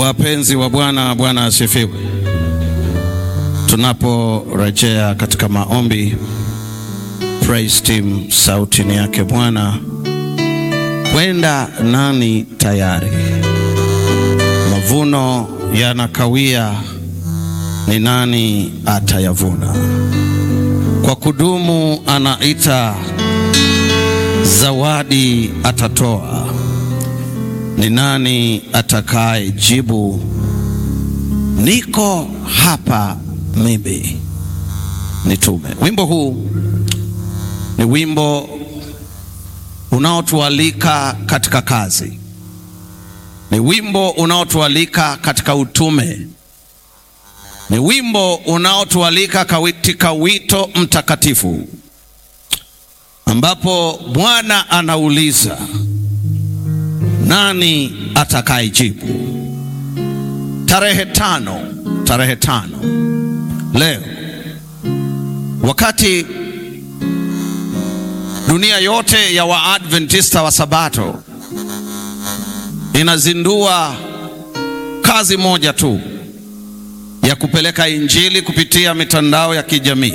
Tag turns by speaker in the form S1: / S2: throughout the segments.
S1: Wapenzi wa Bwana, Bwana asifiwe. Tunaporejea katika maombi, praise team, sauti ni yake Bwana. Kwenda nani tayari? Mavuno yanakawia, ni nani atayavuna? Kwa kudumu anaita, zawadi atatoa ni nani atakaye jibu? Niko hapa mimi, nitume. Wimbo huu ni wimbo unaotualika katika kazi, ni wimbo unaotualika katika utume, ni wimbo unaotualika katika wito mtakatifu, ambapo Bwana anauliza nani atakayejibu? Tarehe tano, tarehe tano leo, wakati dunia yote ya Waadventista wa Sabato inazindua kazi moja tu ya kupeleka injili kupitia mitandao ya kijamii,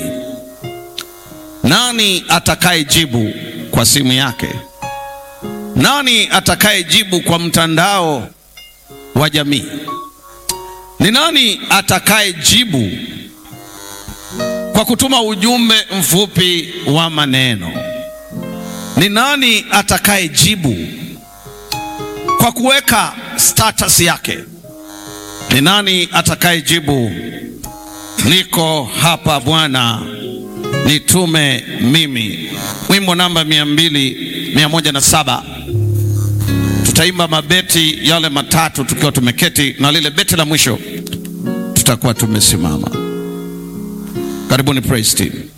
S1: nani atakayejibu kwa simu yake? Nani atakayejibu kwa mtandao wa jamii? Ni nani atakayejibu kwa kutuma ujumbe mfupi wa maneno? Ni nani atakayejibu kwa kuweka status yake? Ni nani atakayejibu, niko hapa Bwana, nitume mimi? Wimbo namba mia mbili mia moja na saba tutaimba mabeti yale matatu tukiwa tumeketi, na lile beti la mwisho tutakuwa tumesimama. Karibuni praise team.